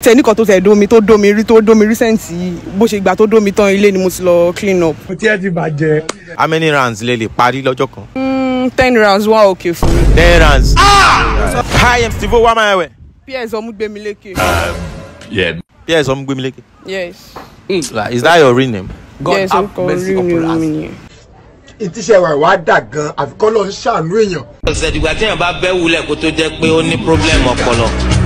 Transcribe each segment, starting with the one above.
tẹ nìkan tó tẹ dómi tó dómi rí tó dómi recent yìí bó ṣe gbà tó dómi tán ilé ni mo ti lọ clean up. mo tiẹ̀ ti bàjẹ́. how many rounds lè lè parí lọ́jọ́ kan. Mm, ten rounds wá òkè fún mi. ten rounds. hi i'm steve owó amáyẹwẹ. ps ọmúgbémilékè. ps ọmúgbémilékè. yes Like, is that your real name. yes orúkọ orí mi mi nìyẹn. ìtísẹ́ wa ìwà dà gan àfikọ́ lọ ń ṣàánú èèyàn. ọ̀sẹ̀ dìgbà téèyàn bá bẹ́ wulẹ̀ kó tó jẹ́ pé ó ní problem ọpọlọ.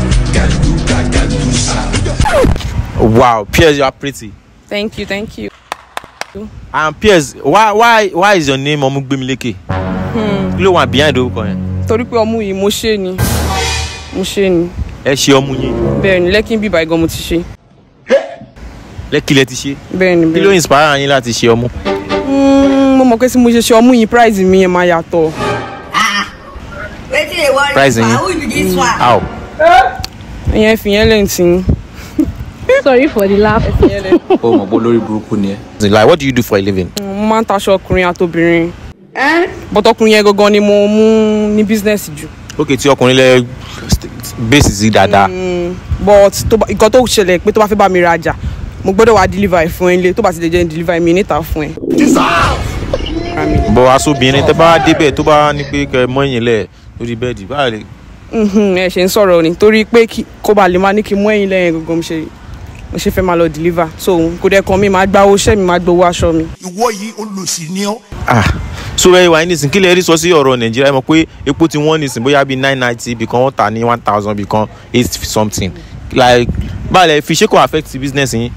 wow ps you are pretty. thank you thank you. and ps why why why is your name ọmúgbémilékè. kí ló wà behind orúkọ yẹn. torí pé ọmú yìí mo ṣe ni mo ṣe ni ẹ ṣe ọmú yín bẹ́ẹ̀ ni lẹ́kìn bíbá igan mo ti ṣe lẹ́kìlẹ̀ ti ṣe. bẹ́ẹ̀ ni kí bẹ́ẹ̀ ló ni. inspire yín láti ṣe ọmú. Mm, mo mọ̀ pé tí mo ṣe ṣe ọmú yìí price mi yẹn máa yàtọ̀. wetin dey worry Price you yín. who be this one. how. ìyẹn fi yẹn lẹ́yìn tí Sorry for the laugh. fi yẹn lẹ́. ó mọ̀ pé olórí burúkú ni ẹ. like what do you do for a living. mo máa ń taṣọ ọkùnrin àtobìnrin bọ́tọkùnrin yẹn gangan ni mo mú ní business jù ok tí ọkùnrin lẹ base sí dáadáa. but tó bá- nǹkan tó ṣẹlẹ̀ pé tó bá fẹ́ bá mi rajà mo gbọ́dọ̀ wá deliver ẹ̀ fún ẹ nílé tó bá ti lè jẹ́ deliver mi níta fún ẹ. bọ̀ aṣọ́bìnrin tẹ́ bá débẹ̀ tó bá ní pé kẹ́ mọ́ ẹ̀yìn lẹ̀ lórí bẹ́ẹ̀dì báyìí lè. Mhm, ẹ ṣe ń sọ̀rọ̀ ni torí pé kí- kó ba lè máa ní kí n mú ẹ̀yìn lẹ́yìn gangan mo ṣe mo ṣe fẹ́ máa lọ deliver so kò dẹ̀ kan mi máa gba owó iṣẹ́ mi máa gbowó aṣọ mi. ìwọ yìí olùsí ni ọ. ah so ẹ wà nísìn kí lè rí sọ sí ọ̀rọ̀ nàìjíríà ẹ mọ̀ pé epo ti wọ́n nísìn bóyá bíi nine ninety ibì kan wọ́n tà ní one thousand ibì kan eight something like báyìí lẹ fi ṣé kò affect business yín.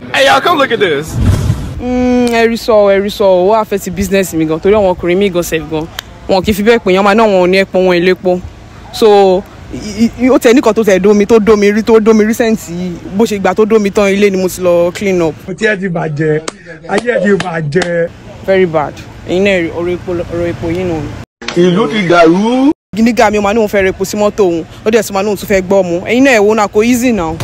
Mm, ẹ̀rí sọ ẹ̀rí sọ owó àfẹ́tì business mi gan torí àwọn ọkùnrin mi gan sef gan wọn kì í fi bẹ́ẹ̀ pè yàn máa náà wọn ò ní ẹ̀pọ̀ wọn ìlépo so i- i- ó tẹ nìkan tó tẹ dómi tó dómi rí tó dómi recent yìí bó ṣe gbà tó dómi tán ilé ni mo ti lọ clean up mo tiẹ̀ ti bàjẹ́ ayé ẹ̀ ti bàjẹ́. very bad ẹ̀yin náà rí ọ̀rọ̀ epo ọ̀rọ̀ epo yìí nù. ìlú ti dàrú. nígbà mi ò máa ní òun fẹ́ repo sí mọ́tò òun ó dẹ̀ tún máa ní òun tún fẹ́ gbọ́ mu ẹ̀yin náà ẹ̀wọ́ náà kò easy now.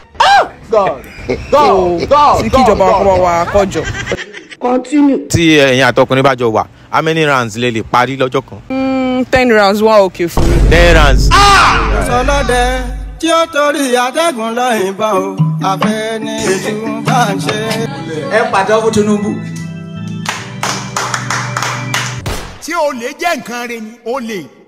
so tí kíjọba wa kọ́ wa kọjọ. tí ẹ̀yin àtọkùnrin bá jọ wà how many rounds lè lè parí lọ́jọ́ kan. Mm, ten rounds wá òkè fún mi. ten rounds. sọlọ́dẹ tí ó torí atẹ́gùn lọ ìbọn o àfẹ́ ní ètò bá ń ṣe. ẹ pàtẹ́wọ́ fún tinubu. tí o lè jẹ́ nǹkan rẹ ni o lè